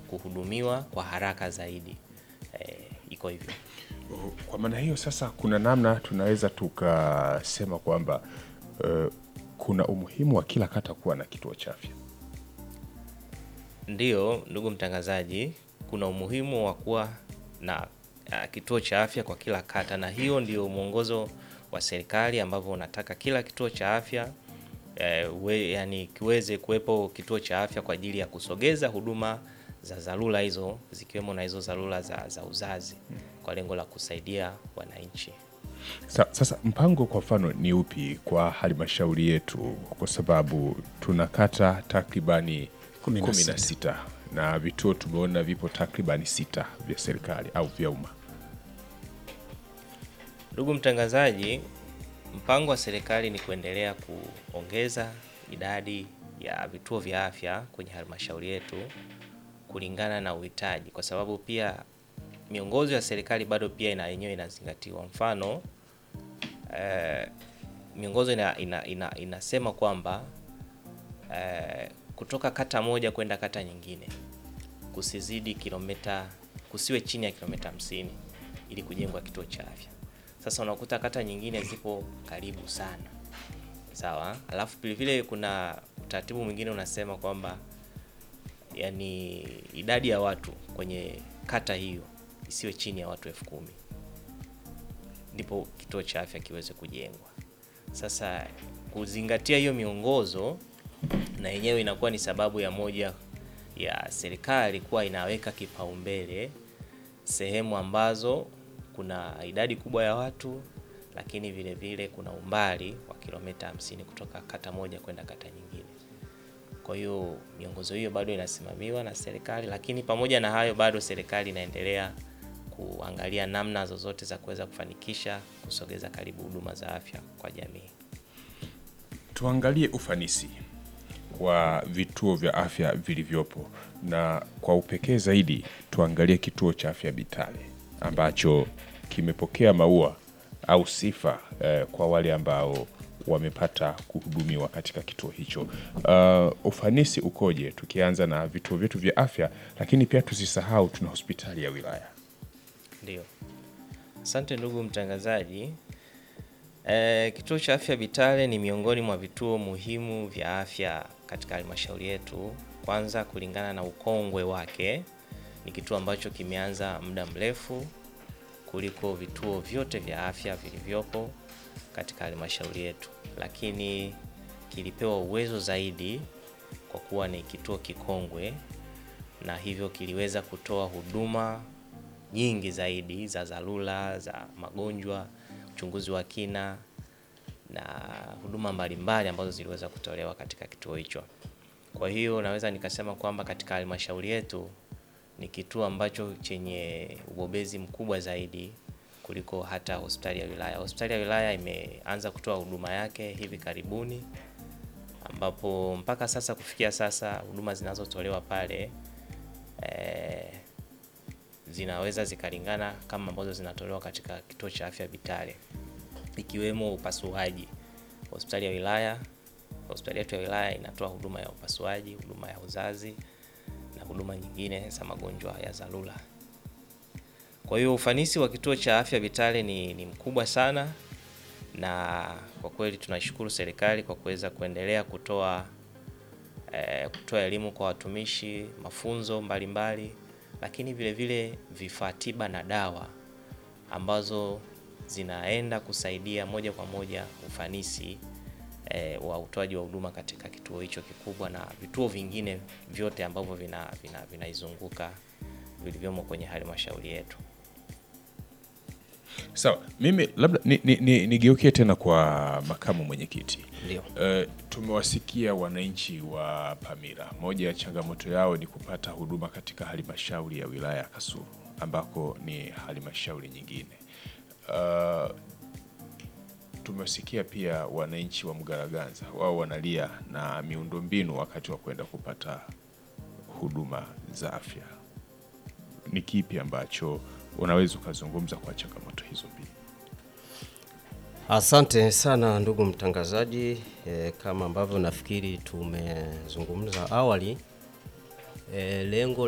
kuhudumiwa kwa haraka zaidi. E, iko hivyo. Kwa maana hiyo sasa, kuna namna tunaweza tukasema kwamba eh, kuna umuhimu wa kila kata kuwa na kituo cha afya. Ndiyo, ndugu mtangazaji, kuna umuhimu wa kuwa na uh, kituo cha afya kwa kila kata, na hiyo ndio mwongozo wa serikali ambavyo unataka kila kituo cha afya eh, we, yani kiweze kuwepo kituo cha afya kwa ajili ya kusogeza huduma za dharura hizo zikiwemo na hizo dharura za, za uzazi kwa lengo la kusaidia wananchi. Sa, sasa mpango kwa mfano ni upi kwa halmashauri yetu, kwa sababu tuna kata takribani Kumi na kumi na sita. sita na vituo tumeona vipo takribani sita vya serikali au vya umma. Ndugu mtangazaji, mpango wa serikali ni kuendelea kuongeza idadi ya vituo vya afya kwenye halmashauri yetu kulingana na uhitaji, kwa sababu pia miongozo ya serikali bado pia ina yenyewe inazingatiwa. Mfano eh, miongozo ina, ina, ina, inasema kwamba eh, kutoka kata moja kwenda kata nyingine kusizidi kilomita, kusiwe chini ya kilomita hamsini ili kujengwa kituo cha afya. Sasa unakuta kata nyingine zipo karibu sana, sawa. Alafu vilevile kuna utaratibu mwingine unasema kwamba yani idadi ya watu kwenye kata hiyo isiwe chini ya watu elfu kumi ndipo kituo cha afya kiweze kujengwa. Sasa kuzingatia hiyo miongozo na yenyewe inakuwa ni sababu ya moja ya serikali kuwa inaweka kipaumbele sehemu ambazo kuna idadi kubwa ya watu, lakini vile vile kuna umbali wa kilomita hamsini kutoka kata moja kwenda kata nyingine. Kwa hiyo miongozo hiyo bado inasimamiwa na serikali, lakini pamoja na hayo bado serikali inaendelea kuangalia namna zozote za kuweza kufanikisha kusogeza karibu huduma za afya kwa jamii. Tuangalie ufanisi wa vituo vya afya vilivyopo, na kwa upekee zaidi tuangalie kituo cha afya Bitale ambacho kimepokea maua au sifa eh, kwa wale ambao wamepata kuhudumiwa katika kituo hicho. Uh, ufanisi ukoje? Tukianza na vituo vyetu vya afya, lakini pia tusisahau tuna hospitali ya wilaya. Ndio, asante ndugu mtangazaji. E, kituo cha afya Bitale ni miongoni mwa vituo muhimu vya afya katika halmashauri yetu. Kwanza, kulingana na ukongwe wake, ni kituo ambacho kimeanza muda mrefu kuliko vituo vyote vya afya vilivyopo katika halmashauri yetu, lakini kilipewa uwezo zaidi kwa kuwa ni kituo kikongwe, na hivyo kiliweza kutoa huduma nyingi zaidi za dharura za magonjwa, uchunguzi wa kina na huduma mbalimbali ambazo ziliweza kutolewa katika kituo hicho. Kwa hiyo naweza nikasema kwamba katika halmashauri yetu ni kituo ambacho chenye ubobezi mkubwa zaidi kuliko hata hospitali ya wilaya. Hospitali ya wilaya imeanza kutoa huduma yake hivi karibuni, ambapo mpaka sasa kufikia sasa huduma zinazotolewa pale eh, zinaweza zikalingana kama ambazo zinatolewa katika kituo cha afya Bitale, ikiwemo upasuaji. Hospitali ya wilaya, hospitali yetu ya wilaya inatoa huduma ya upasuaji, huduma ya uzazi na huduma nyingine za magonjwa ya dharura. Kwa hiyo ufanisi wa kituo cha afya Bitale ni, ni mkubwa sana, na kwa kweli tunashukuru serikali kwa kuweza kuendelea kutoa eh, kutoa elimu kwa watumishi, mafunzo mbalimbali mbali, lakini vile vile vifaa tiba na dawa ambazo zinaenda kusaidia moja kwa moja ufanisi eh, wa utoaji wa huduma katika kituo hicho kikubwa na vituo vingine vyote ambavyo vinaizunguka vina, vina vilivyomo kwenye halmashauri yetu. Sawa, mimi labda nigeukie ni, ni, ni tena kwa makamu mwenyekiti. Ndio. Uh, tumewasikia wananchi wa Pamira, moja ya changamoto yao ni kupata huduma katika halmashauri ya wilaya ya Kasulu ambako ni halmashauri nyingine. Uh, tumewasikia pia wananchi wa Mgaraganza, wao wanalia na miundombinu wakati wa kwenda kupata huduma za afya. Ni kipi ambacho unaweza ukazungumza kwa changamoto hizo mbili? Asante sana ndugu mtangazaji. E, kama ambavyo nafikiri tumezungumza awali, e, lengo